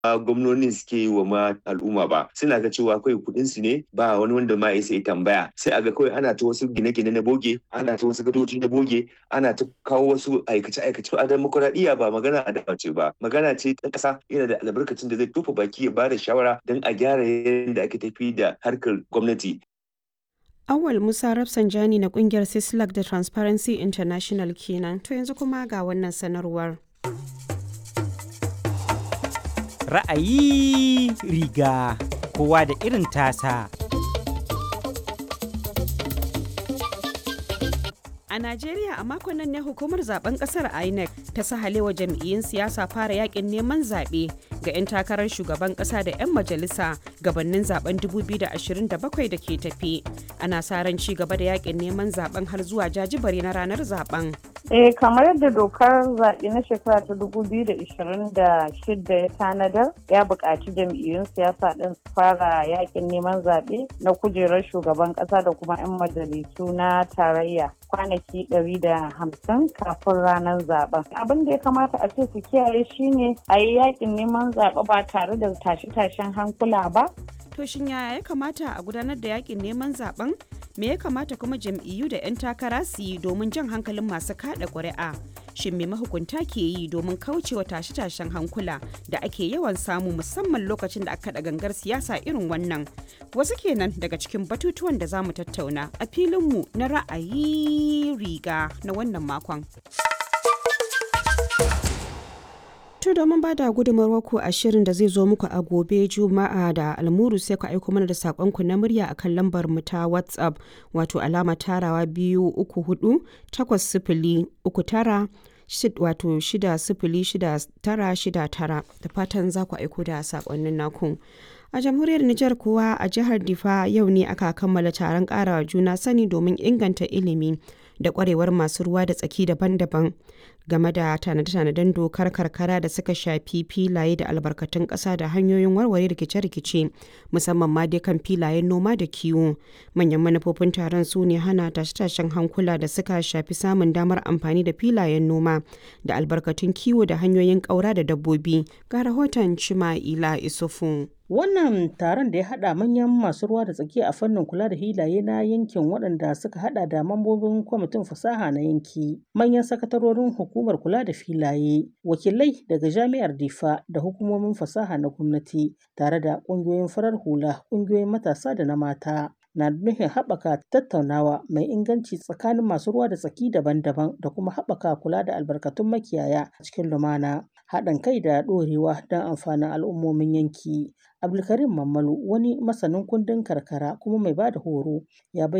gwamnonin suke yi wa ma al'umma ba suna ga cewa kawai kuɗin su ne ba wani wanda ma ya sai tambaya sai a ga kawai ana ta wasu gine-gine na boge ana ta wasu gadoji na boge ana ta kawo wasu aikace-aikace a demokuraɗiyya ba magana a dace ba magana ce ta ƙasa yana da albarkacin da zai tufa baki ya ba da shawara don a gyara yadda ake tafi da harkar gwamnati Awal Musa Rafsanjani na kungiyar Sislak da Transparency International kenan. To yanzu kuma ga wannan sanarwar. Ra'ayi riga kowa da irin tasa. A Najeriya a makon nan ne hukumar zaben kasar INEC ta sahalewa jam'iyyun siyasa fara yakin neman zaɓe ga 'yan takarar shugaban ƙasa da 'yan majalisa gabanin zaben 2027 da ke tafi. Ana sa ran ci gaba da yakin neman zaben har zuwa jajibare na ranar zaben. Eh kamar yadda dokar zaɓe na shekara ta 2026 ya tanadar ya buƙaci jam'iyyun siyasa ɗin su fara yakin neman zaɓe na kujerar shugaban ƙasa da kuma 'yan majalisu na tarayya kwanaki 150 kafin ranar zaben. Abin da ya kamata a ce su kiyaye shine a yi yakin neman zaɓe ba tare da tashe-tashen hankula ba. To shin yaya ya kamata a gudanar da yakin neman zaben? Me ya kamata kuma jam'iyyu da 'yan takara su yi domin jan hankalin masu kada ƙuri'a? Shin me mahukunta ke yi domin kaucewa tashe-tashen hankula da ake yawan samu musamman lokacin da aka kaɗa gangar siyasa irin wannan? Wasu kenan daga cikin batutuwan da za mu tattauna a filinmu na ra'ayi riga na wannan makon. To domin ba da gudunmawar ku a shirin da zai zo muku a gobe Juma'a da almuru sai ku aiko mana da saƙonku na murya a kan lambar mu ta WhatsApp wato alama tarawa biyu uku hudu takwas sifili uku tara wato shida sifili shida tara shida tara da fatan za ku aiko da saƙonnin naku. A jamhuriyar Nijar kuwa a jihar Difa yau ne aka kammala taron ƙarawa juna sani domin inganta ilimi da ƙwarewar masu ruwa da tsaki daban-daban game da tanade-tanaden dokar karkara da suka shafi filaye da albarkatun ƙasa da hanyoyin warware rikice-rikice musamman ma dai kan filayen noma da kiwo manyan manufofin taron su ne hana tashe-tashen hankula da suka shafi samun damar amfani da filayen noma da albarkatun kiwo da hanyoyin ƙaura da dabbobi ga rahoton cima'ila isufu Wannan taron da ya haɗa manyan masu ruwa da tsaki a fannin kula da hilaye na yankin waɗanda suka haɗa da mambobin kwamitin fasaha na yanki, manyan sakatarorin hukumar kula da filaye, wakilai daga jami'ar Difa da hukumomin fasaha na gwamnati, tare da ƙungiyoyin farar hula, ƙungiyoyin matasa da na mata. na nufin haɓaka tattaunawa mai inganci tsakanin masu ruwa da tsaki daban-daban da kuma haɓaka kula da albarkatun makiyaya a cikin lumana haɗin kai da ɗorewa don amfanin al'ummomin yanki abdulkarim mammalu wani masanin kundin karkara kuma mai ba da horo ya bayyana